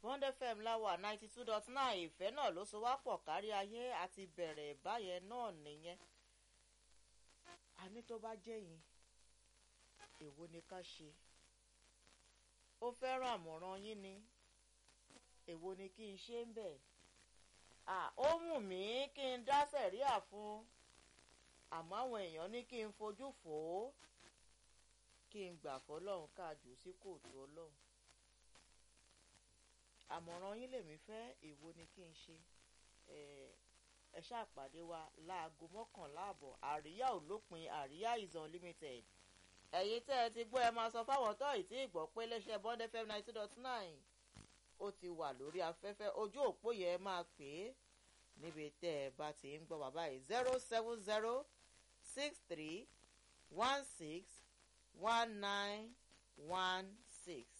bond fm láwà ninety two dot nine ìfẹ́ náà ló so wá pọ̀ kárí ayé àti bẹ̀rẹ̀ báyẹn náà nìyẹn àní tó bá jẹ́ yín èwo ni ká ṣe ó fẹ́ràn àmọ̀ràn yín ni èwo ni kí n ṣe ń bẹ̀ ó wù mí kí n dá sẹ̀ríà fún àmọ́ àwọn èèyàn ní kí n fojú fò ó kí n gbà fọlọ́run káàjù sí kóòtù ọlọ́run àmọ̀ràn yín lèmi fẹ́ èwo ni kí n ṣe ẹ ṣàpàdé wa láago mọ́kànlá àbọ̀ àríyá ò lópin àríyá is unlimited ẹ̀yin tẹ́ ẹ ti gbọ́ ẹ máa sọ fáwọn tó ì tí ì gbọ́ pé iléeṣẹ́ bond fm ninety dot nine ó ti wà lórí afẹ́fẹ́ ojú òpó yẹn máa pè é níbi tẹ́ ẹ bá ti ń gbọ́ bàbá yìí zero seven zero six three one six one nine one six.